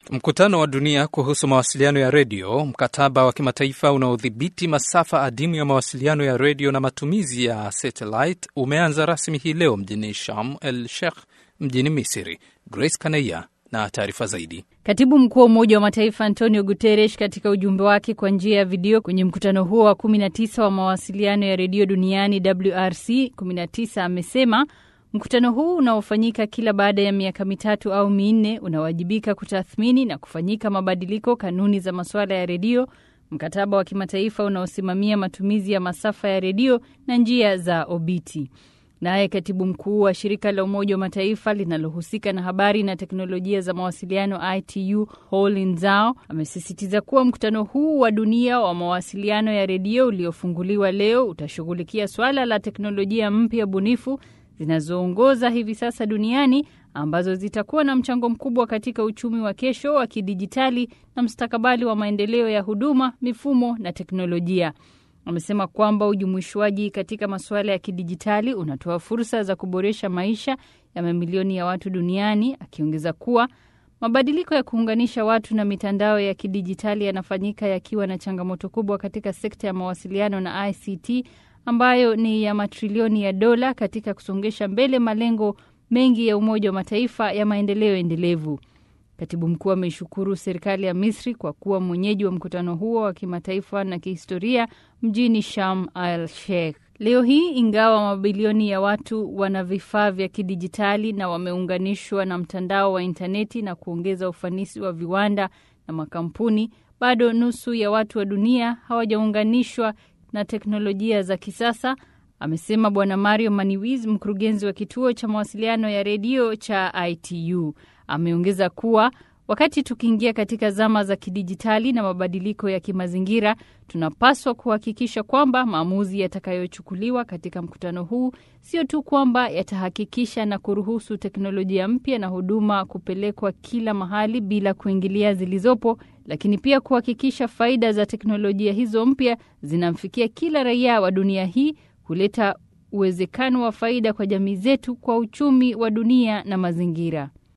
Mkutano wa dunia kuhusu mawasiliano ya redio, mkataba wa kimataifa unaodhibiti masafa adimu ya mawasiliano ya redio na matumizi ya satellite umeanza rasmi hii leo mjini Sharm el Sheikh mjini Misri. Grace Kaneya na taarifa zaidi. Katibu mkuu wa Umoja wa Mataifa Antonio Guterres katika ujumbe wake kwa njia ya video kwenye mkutano huo wa 19 wa mawasiliano ya redio duniani WRC 19 amesema mkutano huu unaofanyika kila baada ya miaka mitatu au minne unawajibika kutathmini na kufanyika mabadiliko kanuni za masuala ya redio, mkataba wa kimataifa unaosimamia matumizi ya masafa ya redio na njia za obiti. Naye katibu mkuu wa shirika la Umoja wa Mataifa linalohusika na habari na teknolojia za mawasiliano ITU Houlin Zhao amesisitiza kuwa mkutano huu wa dunia wa mawasiliano ya redio uliofunguliwa leo utashughulikia swala la teknolojia mpya bunifu zinazoongoza hivi sasa duniani ambazo zitakuwa na mchango mkubwa katika uchumi wa kesho wa kidijitali na mstakabali wa maendeleo ya huduma, mifumo na teknolojia. Amesema kwamba ujumuishwaji katika masuala ya kidijitali unatoa fursa za kuboresha maisha ya mamilioni ya watu duniani, akiongeza kuwa mabadiliko ya kuunganisha watu na mitandao ya kidijitali yanafanyika yakiwa na changamoto kubwa katika sekta ya mawasiliano na ICT ambayo ni ya matrilioni ya dola katika kusongesha mbele malengo mengi ya Umoja wa Mataifa ya maendeleo endelevu. Katibu mkuu ameishukuru serikali ya Misri kwa kuwa mwenyeji wa mkutano huo wa kimataifa na kihistoria mjini Sharm el Sheikh. Leo hii, ingawa mabilioni ya watu wana vifaa vya kidijitali na wameunganishwa na mtandao wa intaneti na kuongeza ufanisi wa viwanda na makampuni, bado nusu ya watu wa dunia hawajaunganishwa na teknolojia za kisasa, amesema Bwana Mario Maniwiz, mkurugenzi wa kituo cha mawasiliano ya redio cha ITU. Ameongeza kuwa wakati tukiingia katika zama za kidijitali na mabadiliko ya kimazingira, tunapaswa kuhakikisha kwamba maamuzi yatakayochukuliwa katika mkutano huu sio tu kwamba yatahakikisha na kuruhusu teknolojia mpya na huduma kupelekwa kila mahali bila kuingilia zilizopo, lakini pia kuhakikisha faida za teknolojia hizo mpya zinamfikia kila raia wa dunia hii, kuleta uwezekano wa faida kwa jamii zetu, kwa uchumi wa dunia na mazingira.